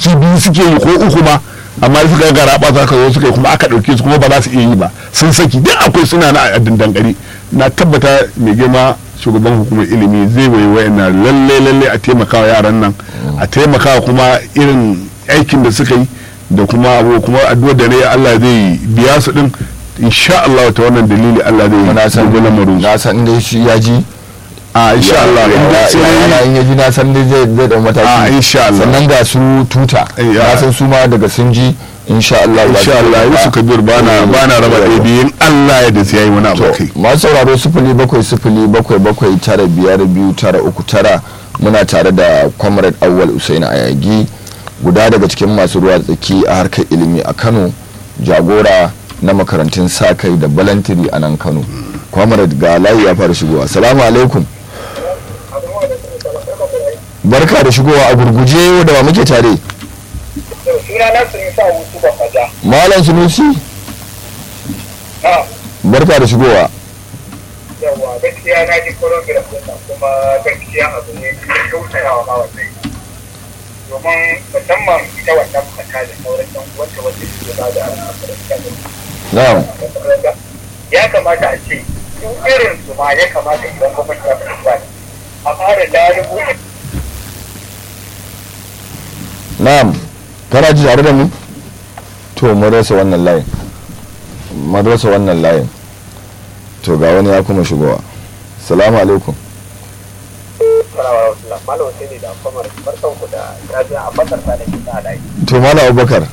aiki biyu suke yi ko uku ma amma suka gara ba za ka zo suka yi kuma aka ɗauke su kuma ba za su iya yi ba sun saki duk akwai suna na a dangare na tabbata mai girma shugaban hukumar ilimi zai wai wayanna lalle lalle a taimakawa yaran nan a taimakawa kuma irin aikin da suka yi da kuma abu kuma addu'ar da ne Allah zai biya su din insha Allah ta wannan dalili Allah zai na san dubi lamarin su. na san dai shi ya ji a insha Allah in dai sai yana in ya ji na san dai zai zai dau a mataki insha Allah sannan ga su tuta Eh, ya. na san su ma daga sun ji insha Allah za su insha Allah taimaka. Yusuf Kabir bana bana raba ɗaya biyun Allah ya da sai yayi wani abu to kai masu sauraro sifili bakwai sifili bakwai bakwai tara biyar biyu tara uku tara muna tare da comrade awwal usaini ayagi guda daga cikin masu ruwa tsaki a harkar ilimi a kano jagora na makarantun sa kai da balantiri a nan kano comrade ga layi ya fara shigowa salamu alaikum barka da shigowa a gurguje da wa muke tare suna na su nisa hutu da faja malam sunusi ha barka da shigowa yawa gaskiya na ji program din nan kuma gaskiya abu ne da kyautayawa ma wannan domin musamman ita wannan mata da sauran yan uwanta wanda suke ba da al'amuran na'am ya kamata a ce su irin su ma ya kamata idan gwamnati ta fahimta a fara lalubu na'am kana ji tare da mu to mun rasa wannan layin mun rasa wannan layin to ga wani ya kuma shigowa salamu alaikum malam sai ne da kwamar barkan ku da jajiya a bakar ta da ke ta alayi to malam abubakar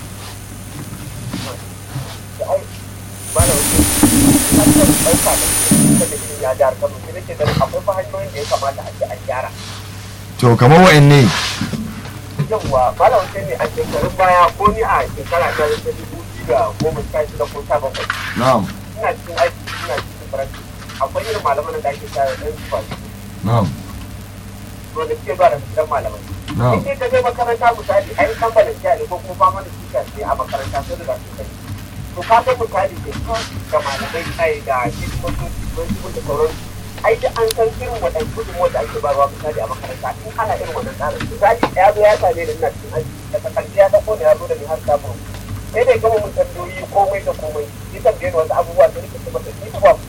malam sai ɗauka da ke ya jihar kano sai nake ganin akwai fa hanyoyin da ya kamata a ce an gyara to kamar wa'in ne yawwa malam sai ne a shekarun baya ko ni a shekara ta ta dubu biyu da goma sha shida ko sha bakwai na'am ina cikin aiki ina cikin faranti akwai irin malaman da ake sa ɗan su ba na'am wanda suke zuwa da dan malamai in dai ka je makaranta misali ai kamfanin jiya ne ko kuma fama da sika ce a makaranta sai da su kai to ka ga misali ke ga malamai ai da shi kuma su sun shi da sauran ai da an san irin waɗannan gudunmuwa da ake bayarwa misali a makaranta in ana irin wannan tsarin misali ya zo ya same ni ina cikin aji daga ƙarshe ya ɗauko da ya zo da ni har samun sai da ya gama mun tambayoyi komai da komai ya tambaye ni wasu abubuwa da nake ce masa ni ba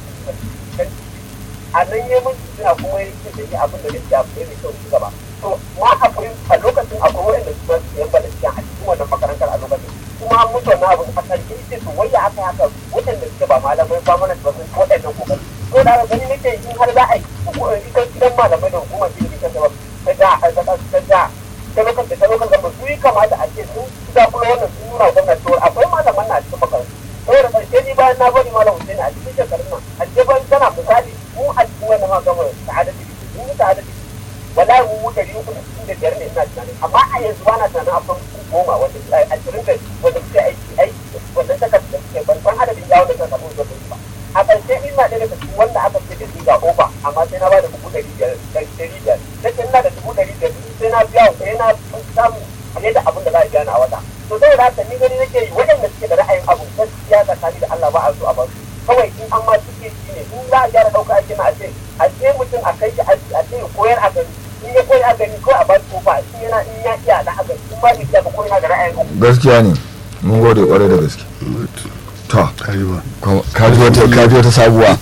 a nan ya mun suna kuma ya ce da ni abin da nake abu ne mai kyau ci gaba to ma akwai a lokacin akwai waɗanda su su yan balansiya a cikin wannan makarantar a lokacin kuma an mutu wannan abu a kan ce to wai ya aka haka waɗanda suke ba malamai ba mana ba sun waɗannan kokari to da haka gani nake in har za a yi ita gidan malamai da hukumar ilimi ta gaba ta da ta da ta da ta lokacin da ta lokacin gaba su yi kamata a ce sun za kuma wannan sun nuna gwamnati to akwai malaman na cikin makarantar saboda karshe ni bayan na bari malam Hussein a cikin shekarun nan a ce ban tana misali mu a cikin wannan ma gama sa'adatu mun yi sa'adatu wallahi mu wuce ɗari uku da sittin da biyar ne ina tunanin amma a yanzu ba na tunanin akwai mutum goma wanda ashirin da wanda suke aiki aiki wannan takarda da suke ban san adadin yawon da suka samu zuwa ba a ƙarshe ina ɗaya daga cikin wanda aka ce da su ga ofa amma sai na ba da dubu ɗari biyar ɗari biyar na ce ina da dubu ɗari biyar sai na biya sai na samu fiye da abin da za a biya na a wata to saboda haka ni gani nake yi waɗanda suke da ra'ayin abu gaskiya tsakani da Allah ba a so a ba su kawai in an ma suke shi ne in za a gyara ɗauka ake na a ce a ce mutum a kai shi aji a ce ya koyar a gani in ya koyar a gani ko a ba su kofa in yana in ya iya da haka in ba ni iya ba ko yana da ra'ayin abu gaskiya ne mun gode kwarai da gaske to Kariba. kaji wata kaji wata sabuwa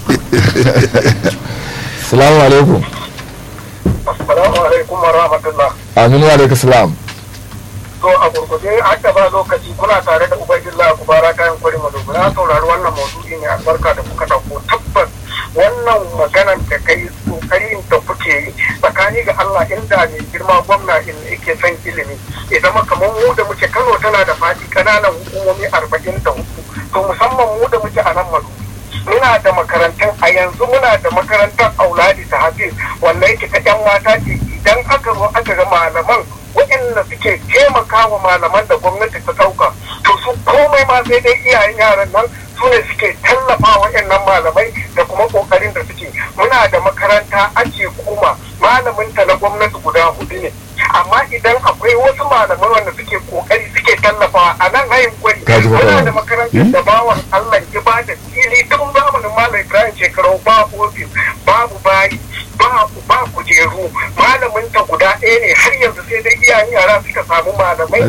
salamu alaikum assalamu alaikum wa rahmatullah aminu alaikum salam to a gurgurde haka ba lokaci kuna tare da ubangillah ku bara kayan kwari madogo na saurari wannan maudu'i ne albarka da kuka dauko tabbas wannan maganan da kai kokarin da kuke yi tsakani ga Allah inda mai girma gwamna in yake son ilimi ya zama kamar mu da muke Kano tana da fadi kananan hukumomi arba'in da hudu to musamman mu da muke a nan madogo muna da makarantun a yanzu muna da makarantar auladi ta hafiz wanda yake ta yan mata ce idan aka zo aka ga malaman waɗanda suke taimaka wa malaman da gwamnati ta ɗauka to su komai ma sai dai iyayen yaran nan su ne suke tallafa waɗannan malamai da kuma ƙoƙarin da suke muna da makaranta ake kuma malamin ta na gwamnati guda hudu ne amma idan akwai wasu malamai wanda suke ƙoƙari suke tallafawa a nan hayin gwani Kaji muna magana. da makarantar da bawan Allah ya ba da fili tun zamanin malam Ibrahim shekaru babu ofis babu bayi babu ba kujeru malamin ta guda ɗaya ne har yanzu sai dai iyayen yara suka samu malamai